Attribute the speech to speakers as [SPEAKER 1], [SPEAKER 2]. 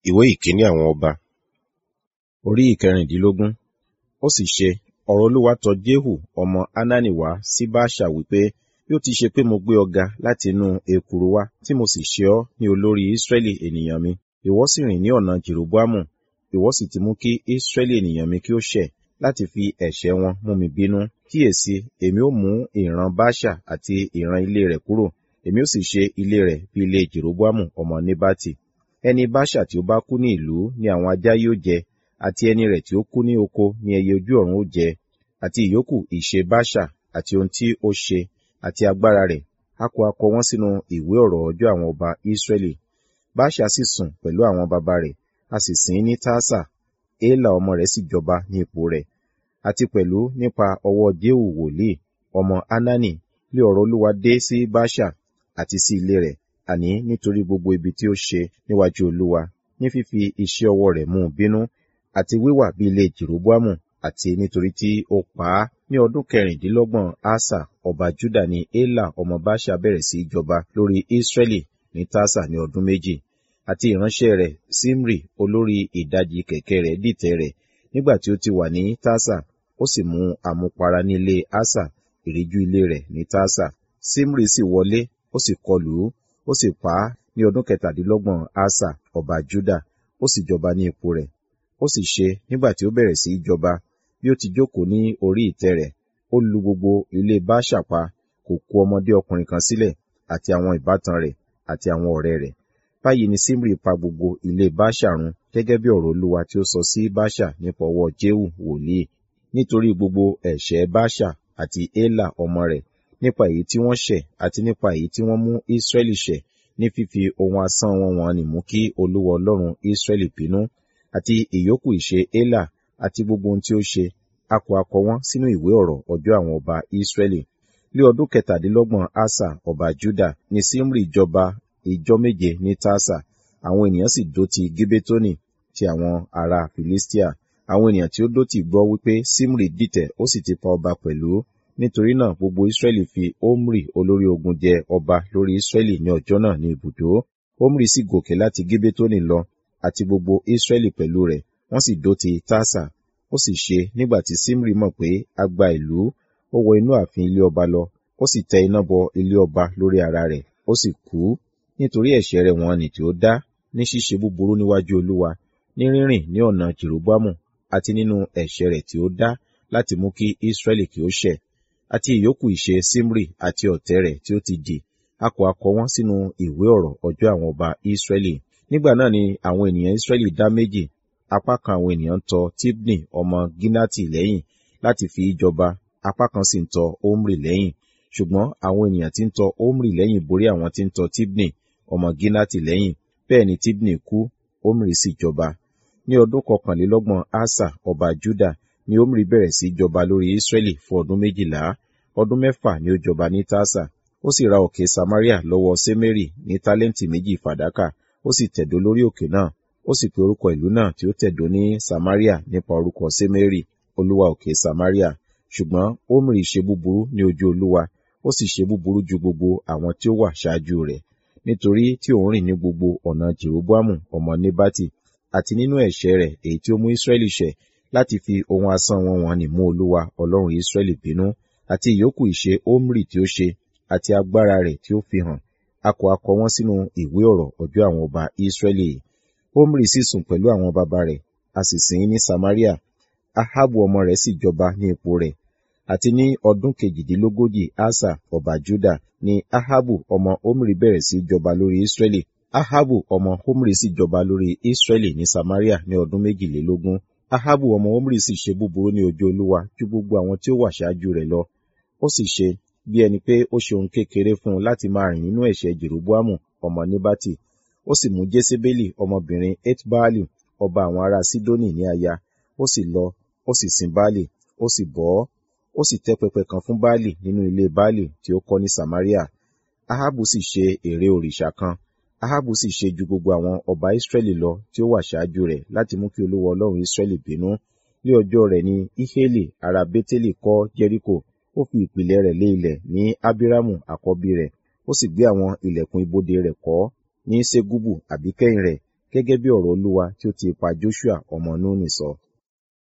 [SPEAKER 1] ìwé ìkíní àwọn ọba orí ìkẹrìndínlógún ó sì ṣe ọ̀rọ̀ olúwa tọ jéhù ọmọ hanani wá sí báṣà wípé bí ó ti ṣe pé mo gbé ọ ga láti inú ekuru wá tí mo sì ṣe ọ́ ní olórí ísírẹ́lì ènìyàn mi ìwọ sì rìn ní ọ̀nà jèròbámù ìwọ sì ti mú kí ísírẹ́lì ènìyàn mi kí ó ṣẹ̀ láti fi ẹ̀ṣẹ̀ wọn mú mi bínú kíyèsí èmi ó mú ìran báṣà àti ìran ilé rẹ̀ kúrò èmi ó sì ṣe ilé rẹ̀ bí ilé jèròbámù ọmọ nebati ẹni báṣà tí ó bá kú ní ìlú ni àwọn ajá yóò jẹ àti ẹni rẹ̀ tí ó kú ní oko ni ẹyẹ ojú ọ̀run ó jẹ àti ìyókù ìṣe báṣà àti ohun tí ó ṣe àti agbára rẹ̀ a kò akọ wọn sínú ìwé ọ̀rọ̀ ọjọ́ àwọn ọba ísírẹ́lì báṣà sì sùn pẹ̀lú àwọn baba rẹ̀ a sì sìn ín ní tásà éèlà ọmọ rẹ̀ sì jọba ní ipò rẹ̀ àti pẹ̀lú nípa ọwọ́ jéhù wòlíì ọmọ hanani lé ọ̀rọ̀ olúwa dé sí báṣà àti sí ilé rẹ̀ àní nítorí gbogbo ibi tí ó ṣe níwájú olúwa ní fífi iṣẹ́ ọwọ́ rẹ̀ mú un bínú àti wíwà bí ilé jèròbámù àti nítorí tí ó pa á ní ọdún kẹrìndínlọ́gbọ̀n asa ọba juda ní éèlà ọmọ báṣà bẹ̀rẹ̀ sí í jọba lórí ísírẹ́lì ní tásà ní ọdún méjì àti ìránṣẹ́ rẹ̀ simri olórí ìdajì kẹ̀kẹ́ rẹ̀ dìtẹ̀ rẹ̀ nígbà tí ó ti wà ní tásà ó sì mú àmupara ní ilé asa ìríjú ilé rẹ̀ ní tásà simri sì wọlé ó sì kọlù ú ó sì pa á ní ọdún kẹtàdínlọ́gbọ̀n asa ọba juda ó sì jọba ní ipò rẹ̀ ó sì ṣe nígbà tí ó bẹ̀rẹ̀ sí í jọba bí ó ti jókòó ní orí ìtẹ́ rẹ̀ ó lu gbogbo ilé báṣà pa kò kó ọmọdé ọkùnrin kan sílẹ̀ àti àwọn ìbátan rẹ̀ àti àwọn ọ̀rẹ́ rẹ̀ báyìí ni simri pa gbogbo ilé báṣà run gẹ́gẹ́ bí ọ̀rọ̀ olúwa tí ó sọ sí báṣà nípa ọwọ́ jéhù wòlíì nítorí gbogbo ẹ̀ṣẹ̀ báṣà àti éèlà ọmọ rẹ̀ nípa èyí tí wọ́n ṣẹ̀ àti nípa èyí tí wọ́n mú ísírẹ́lì ṣẹ̀ ní fífi ohun asán wọn wọn nì mú kí olúwa ọlọ́run ísírẹ́lì bínú àti ìyókù ìṣe éèlà àti gbogbo ohun tí ó ṣe a kò akọ wọn sínú ìwé ọ̀rọ̀ ọjọ́ àwọn ọba ísírẹ́lì lé ọdún kẹtàdínlọ́gbọ̀n asa ọba juda ní simri jọba ìjọ méje ní tasa àwọn ènìyàn sì dó ti gíbétónì ti àwọn ará filistia àwọn ènìyàn tí ó dó ti gbọ́ wípé simri dìtẹ̀ ó sì ti pa ọba pẹ̀lú nítorí náà gbogbo israẹli fi omri olórí ogun jẹ ọba lórí israẹli ní ọjọ́ náà ní ibùdó omri sì gòkè láti gíbétónì lọ àti gbogbo israẹli pẹ̀lú rẹ̀ wọ́n sì dó ti tasa ó sì ṣe nígbà tí simri mọ̀ pé a gba ìlú ó wọ inú ààfin ilé ọba lọ ó sì tẹ iná bọ ilé ọba lórí ara rẹ̀ ó sì kú nítorí ẹ̀ṣẹ̀ rẹ̀ wọ́n nì tí ó dá ní ṣíṣe búburú níwájú olúwa ní rírìn ní ọ̀nà jeroboamu àti nínú ẹ̀ṣẹ̀ rẹ̀ tí ó dá láti mú kí israẹli kí ó ṣẹ̀ àti ìyókù ìṣe simri àti ọ̀tẹ̀ rẹ̀ tí ó ti dì a kò akọ wọn sínú ìwé ọ̀rọ̀ ọjọ́ àwọn ọba israẹli nígbà náà ni àwọn ènìyàn israẹli dá méjì apá kan àwọn ènìyàn ń tọ tibni ọmọ ginati lẹ́yìn láti fi í jọba apá kan sì ń tọ omri lẹ́yìn ṣùgbọ́n àwọn ènìyàn tí ń tọ omri lẹ́yìn borí àwọn tí ń tọ tibni ọmọ ginati lẹ́yìn bẹ́ẹ̀ ni tibni kú omri sì jọba ní ọdún kọkànlélọ́gbọ̀n asa ọba juda ni omri bẹ̀rẹ̀ sí jọba lórí israẹli fún ọdún méjìlá ọdún mẹ́fà ni ó jọba ní tasa ó sì ra òkè samaria lọ́wọ́ semeri ní tálẹ́ǹtì méjì fàdákà ó sì tẹ̀dó lórí òkè náà ó sì pe orúkọ ìlú náà tí ó tẹ̀dó ní samaria nípa orúkọ semeri olúwa òkè samaria ṣùgbọ́n omri ṣe búburú ní ojú olúwa ó sì ṣe búburú ju gbogbo àwọn tí ó wà ṣáájú rẹ̀ nítorí tí òun rìn ní gbogbo ọ̀nà jeroboamu ọmọ nebati àti nínú ẹ̀ṣẹ̀ rẹ̀ èyí tí ó mú israẹli ṣẹ̀ láti fi ohun asán wọn wọn nì mú olúwa ọlọ́run israẹli bínú àti ìyókù ìṣe omri tí ó ṣe àti agbára rẹ̀ tí ó fi hàn a kò akọ wọn sínú ìwé ọ̀rọ̀ ọjọ́ àwọn ọba israẹli omri sì sùn pẹ̀lú àwọn baba rẹ̀ a sì sìn ín ní samaria ahabu ọmọ rẹ̀ sì jọba ní ipò rẹ̀ àti ní ọdún kejìdínlógójì asa ọba juda ni ahabu ọmọ omri bẹ̀rẹ̀ sí jọba lórí israẹli ahabu ọmọ omri sì jọba lórí israẹli ní samaria ní ọdún méjìlélógún ahabu ọmọ omri sì ṣe búburú ní ojú olúwa ju gbogbo àwọn tí ó wà ṣáájú rẹ̀ lọ ó sì ṣe bí ẹni pé ó ṣe ohun kékeré fún un láti máa rìn nínú ẹ̀ṣẹ̀ jeroboamu ọmọ nebati ó sì mú jésébélì ọmọbìnrin etbaali ọba àwọn ará sidoni ní aya ó sì lọ ó sì sin baali ó sì bọ́ ọ́ ó sì tẹ́ pẹpẹ kan fún baali nínú ilé baali tí ó kọ́ ní samaria ahabu sì ṣe ère òrìṣà kan ahabu sì ṣe ju gbogbo àwọn ọba israẹli lọ tí ó wà ṣáájú rẹ̀ láti mú kí olúwa ọlọ́run israẹli bínú ní ọjọ́ rẹ̀ ni iheli ará beteli kọ́ jericho ó fi ìpìlẹ̀ rẹ̀ lé ilẹ̀ ní abiramu àkọ́bí rẹ̀ ó sì gbé àwọn ilẹ̀kùn ibodè rẹ̀ kọ́ ní segubu àbíkẹ́yìn rẹ̀ gẹ́gẹ́ bí ọ̀rọ̀ Olúwa tí ó ti ipa Joshua ọmọ Núnì sọ.